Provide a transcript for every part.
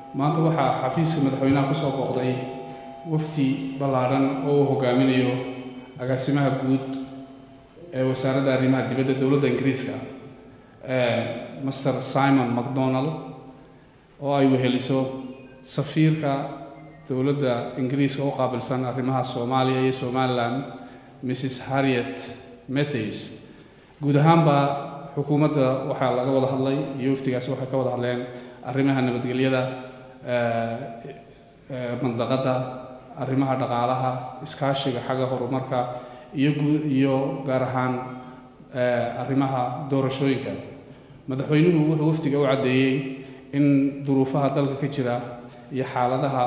maanta waxaa xafiiska madaxweynaha kusoo booqday wafdi ballaadhan oo uu hogaaminayo agaasimaha guud ee wasaaradda arrimaha dibadda dowladda ingiriiska master simon macdonald oo ay weheliso safiirka dowladda ingiriiska u qaabilsan arrimaha soomaaliya iyo somalilan mrs harriet meteys guud ahaanba xukuumadda waxaa laga wada hadlay iyo wafdigaasi waxay ka wada hadleen arrimaha nabadgelyada mandaqadda arrimaha dhaqaalaha iskaashiga xagga horumarka iyo guud iyo gaar ahaan arrimaha doorashooyinka madaxweynuhu wuxuu wafdiga u caddeeyey in duruufaha dalka ka jira iyo xaaladaha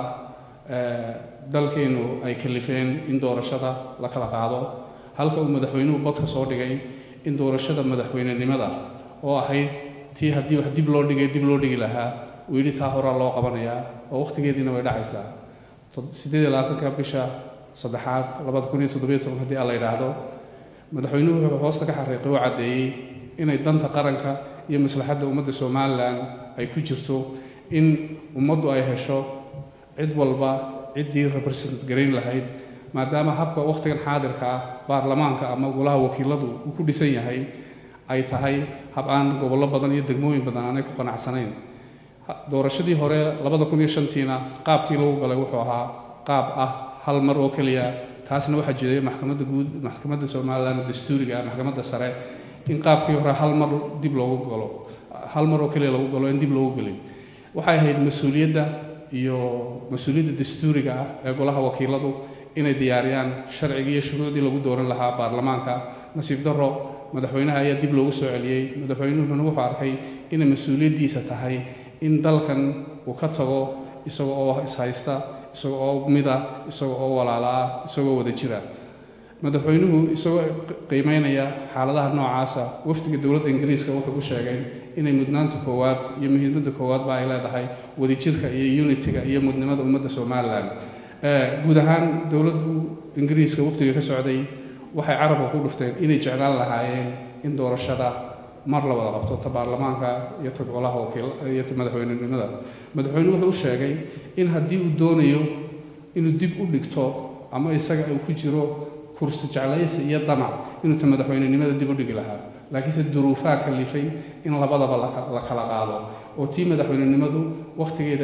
dalkeenu ay kalifeen in doorashada la kala qaado halka uu madaxweynuhu badka soo dhigay in doorashada madaxweynenimada oo ahayd tii haddii wax dib loo dhigay dib loo dhigi lahaa uu yidhi taa horaa loo qabanayaa oo wakhtigeediina way dhacaysaa siddeed iyo labaatanka bisha saddexaad labada kun iyo toddobiyo toban haddii aan la yidhaahdo madaxweynuhu wuxuu hoosta ka xariiqay oo caddeeyey inay danta qaranka iyo maslaxadda ummadda somalilan ay ku jirto in ummaddu ay hesho cid walba ciddii represent garayn lahayd maadaama habka wakhtigan xaadirka ah baarlamaanka ama golaha wakiiladu uu ku dhisan yahay ay tahay hab aan gobollo badan iyo degmooyin badan aanay ku qanacsanayn doorashadii hore labada kun iyo shantiina qaabkii lagu galay wuxuu ahaa qaab ah hal mar oo keliya taasna waxaa jiray maxkamadda guud maxkamadda somalilan dastuuriga ah maxkamadda sare in qaabkii hore hal mar dib loogu galo hal mar oo keliya lagu galo in dib loogu gelin waxay ahayd mas-uuliyadda iyo mas-uuliyadda dastuuriga ah ee golaha wakiiladu inay diyaariyaan sharcigii iyo shuruucdii lagu dooran lahaa baarlamaanka nasiib darro madaxweynaha ayaa dib loogu soo celiyey madaxweynuhuna wuxuu arkay inay mas-uuliyaddiisa tahay in dalkan uu ka tago isaga oo ishaysta isaga oo mida isaga oo walaala ah isagoo wada jira madaxweynuhu isagoo qiimeynaya xaaladaha noocaasa wafdiga dowladda ingiriiska wuxuu u sheegay inay mudnaanta koowaad iyo muhiimadda koowaadba ay leedahay wadajirka iyo unitiga iyo mudnimada ummadda somalilan guud ahaan dowladdu ingiriiska wafdiga ka socday waxay carabka ku dhufteen inay jeclaan lahaayeen in doorashada mar la wada qabto ta baarlamaanka iyo ta golaha wakiil iyo ta madaxweynenimada madaxweynuhu wuxuu u sheegay in haddii uu doonayo inuu dib u dhigto ama isaga uu ku jiro kursi jeclaysi iyo damac inuu ta madaxweynenimada dib u dhigi lahaa laakiinse duruufaha kalifay in labadaba la kala qaado oo tii madaxweynenimadu wakhtigeeda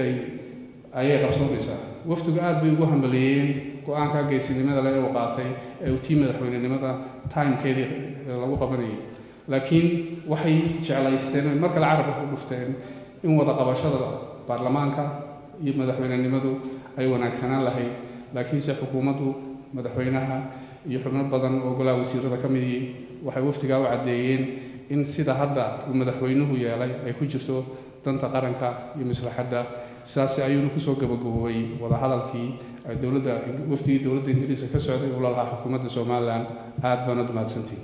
ayay qabsoomaysaa wafdigu aad bay ugu hambaleeyeen go-aanka geysinimada le uu qaatay ee uu tii madaxweynenimada timekeedii lagu qabanayay laakiin waxay jeclaysteen oy mar kale carabka ku dhufteen in wada qabashada baarlamaanka iyo madaxweynenimadu ay wanaagsanaan lahayd laakiinse xukuumaddu madaxweynaha iyo xubno badan oo golaha wasiirada ka midii waxay wafdigaa u caddeeyeen in sida hadda uu madaxweynuhu yeelay ay ku jirto danta qaranka iyo maslaxadda sidaas ayuuna kusoo gabagaboobay wadahadalkii dowladda wafdigii dowladda ingiriiska ka socday uu lalahaa xukuumadda somalilan aad baana mahadsantiin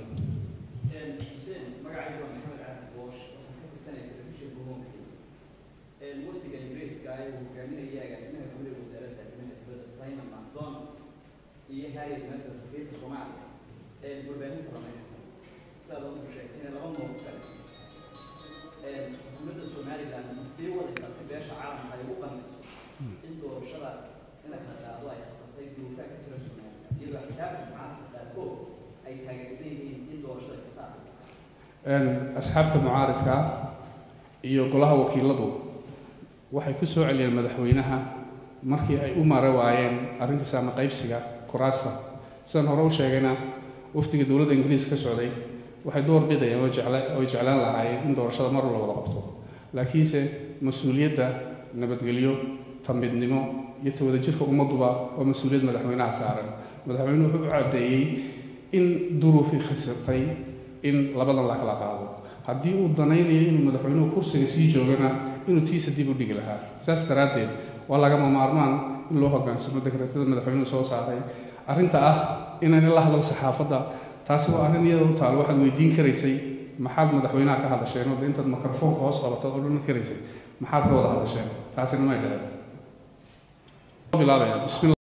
iyo harriet meesa safiirka soomaaliya warbaahinta lamay sidaad u sheegtay laba nooc kale xukuumadda somaliland ma sii wadaysaa si beesha caalamka ay ugu qanciso in doorashada in la kala qaado ay khasabtay duruufaha ka jira somaliland iyadoo xisaabta mucaaradka qaarkood ay taageersan yihiin in doorashada ka saara asxaabta mucaaridka iyo golaha wakiiladu waxay ku soo celiyeen madaxweynaha markii ay u mara waayeen arrinta saama qaybsiga kuraasta sidaan hore u sheegayna wafdiga dowladda ingiriiska ka socday waxay door bidayeen oo oy jeclaan lahaayeen in doorashada mar la wada qabto laakiinse mas-uuliyadda nabadgelyo tamidnimo iyo ta wadajirka ummadduba waa mas-uuliyad madaxweynaha saaran madaxweynuhu wuxuu u caddeeyey in duruufi khasirtay in labadan la kala qaado haddii uu danaynayo inuu madaxweynuhu kursiga sii joogana inuu tiisa dib u dhigi lahaa saas daraaddeed waa lagama maarmaan in loo hoggaansamo dekreetada madaxweynuhu soo saaray arrinta ah inayna la hadal saxaafadda taasi waa arrin iyada u taal waxaad weydiin karaysay maxaad madaxweynaha ka hadasheen oo intaad mikrofoonka hoos qabatad oo dhan karaysay maxaad ka wada hadasheen taasina may dhaheen bilaabaya bismillah